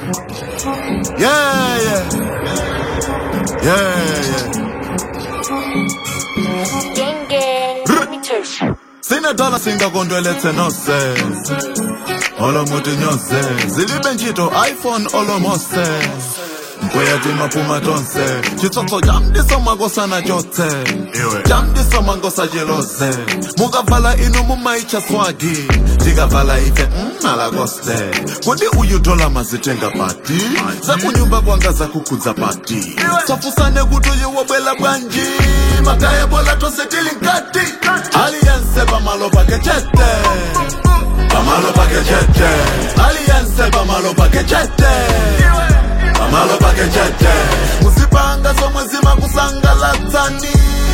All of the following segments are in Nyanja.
Yeah, yeah. Yeah, yeah. Gang gang, let me touch you. sinedala singakondwelethe noses olomuthi nyose zilibe ntchito iphone olomose kweyathi maphuma tonse chitsotso jamdiso makosana tyotse jamdiso mangosa jelose mukavala inu mumaitsha swagi ndikavala ife mnalakoste kodi uyutola mazitenga pati zakunyumba kwanga zakukhudza pati safusane kuti uyewobwela bwanji makaya bola tosetili nkati aliyense pamalo pake chete pamalo pake chete aliyense pamalo pake chete pamalo pake chete musipanga zomwe zimakusangalatsani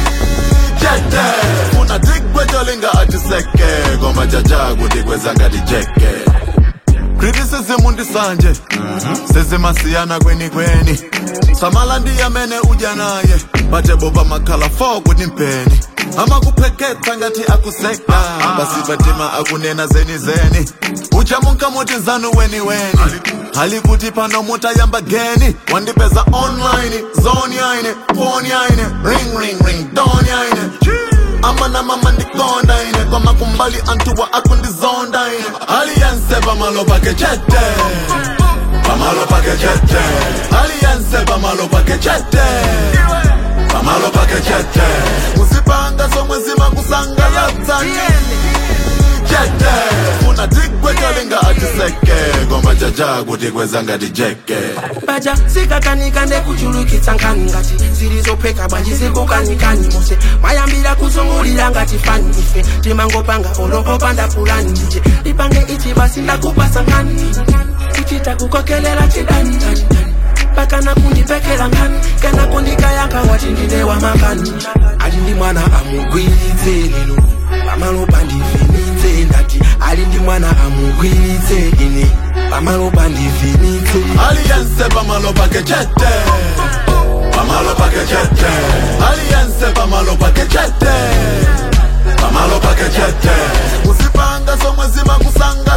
chete funa tigwe cholinga atiseke koma chacha kuti kwezanga tijeke criticism ndisanje sezimasiyana kweni kweni samala ndiyamene udya naye bate boba makhala fo kuti mpeni amakupheketha ngati akuseka basi batima akunena zeni zeni uchamunka muti zanu weni weni hali kuti pano mutayamba geni wandipeza online zone yaine phone yaine ring ring ring don yaine amana mama ndikonda ine koma kumbali antuwa akundizonda ine aliyense pamalo pake chete pamalo pake chete aliyense pamalo pake chete pamalo pake chete musipanga zomwe zimakusangalatsani chete funa tigwe cholinga atiseke koma chacha kuti kwezanga tijeke baja zikakanika ndekuchulukitsa nkhani ngati zilizopheka bwanji zikukanikani mose mayambira kuzungulira ngati fani ife timangopanga olopopanda pulani ndije lipange ichi basi ndakupasa nkhani kuchita kukokelela chidani dani dani pakana kundipekela nkhani kana kundikayanka wati ndine wamakani ali ndi mwana amugwiritse lero pamalopa ndivinitse ndati ali ndi mwana amugwiritse ine pamalopa ndivinitse aliyense pamalo pake chete pamalo pake chete aliyense pamalo pake chete pamalo pake chete musipanga zomwe zimakusanga